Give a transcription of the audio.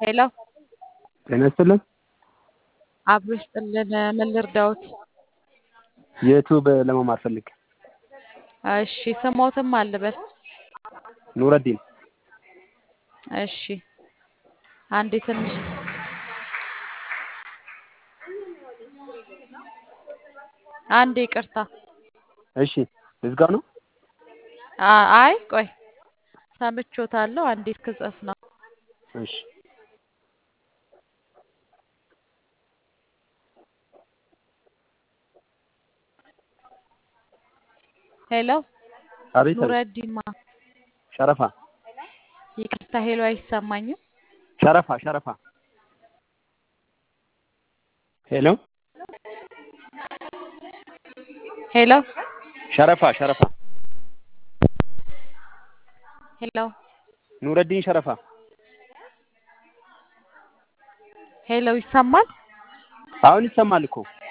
ሄሎ ጤና ይስጥልን። አብሮ ይስጥልን። ምን ልርዳዎት? የዩቲዩብ ለመማር ፈልግ እሺ ስሞትም አልበል። ኑረዲን እሺ አንዴ ትንሽ አንዴ ይቅርታ። እሺ እዝጋው ነው። አ- አይ ቆይ ሰምቾታለሁ። አንዴ ክጸፍ ነው። እሺ ሄሎ አቤት አቤት። ኑረዲን ማ ሸረፋ ይቅርታ ሄሎ አይሰማኝም። ሸረፋ ሸረፋ ሄሎ ሄሎ ሸረፋ ሸረፋ ሄሎ ኑረዲን ሸረፋ ሄሎ ይሰማል? አሁን ይሰማል እኮ